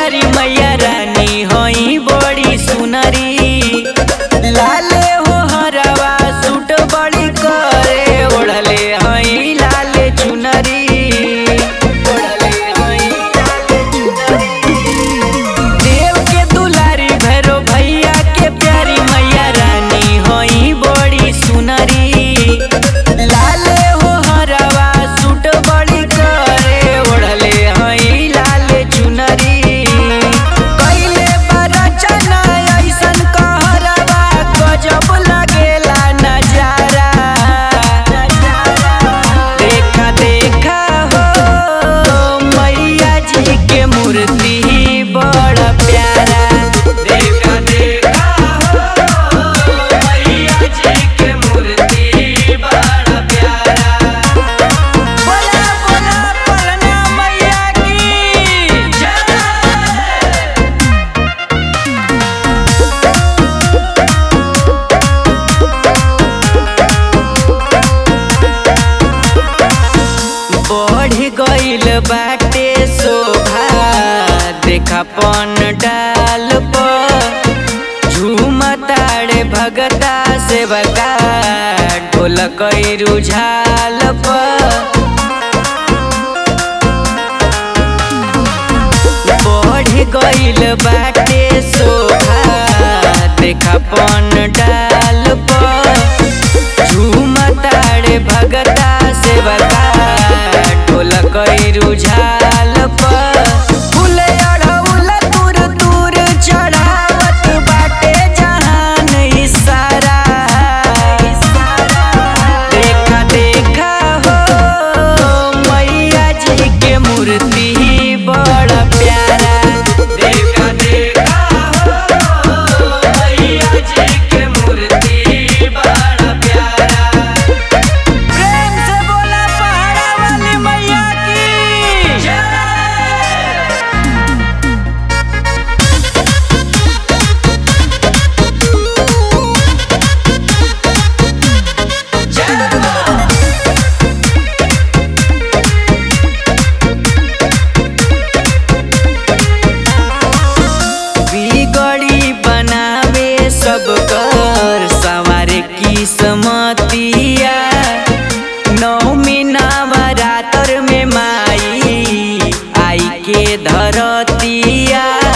प्यारी मैया रानी होई बड़ी सुनरी लाले हो हरवा सूट बड़ी करे ओढ़ले हई लाले चुनरी ओढ़ले हई लाले चुनरी देव के दुलारी भैरो भैया के प्यारी मैया रानी होई बड़ी सुनरी लाले हो हरवा सूट बड़ी करे ओढ़ले हई लाले चुनरी कइले बरचना ऐसन कहरवा गजब लगेला नजारा देखा देखा हो मैया जी के मूर्ति बड़ा प्यारा देखा देखा हो मैया जी के मूर्ति बड़ा प्यारा बोला बोला पलना मैया की जय बढ़ गइल बाटे शोभा देखा पन डाल पर झूमताड़े भगता से बका ढोलक रुझाल पर बढ़ गइल बाटे शोभा देखा पन डाल पर झूमताड़े भगता से बता ढोलक रुझाल पर फूल अड़हुल तुर तुर चढ़ावत बाटे जहान इशारा देखा देखा हो मैया जी के मूर्ति बड़ा प्यारा देखा देखा हो मैया जी के मूर्ति बड़ा प्यारा प्रेम से बोला पहाड़ा वाली मैया की जय बिगड़ी बनावे सब कर सवारे की समतिया नौमी नवरात्र में माई आई के धरतिया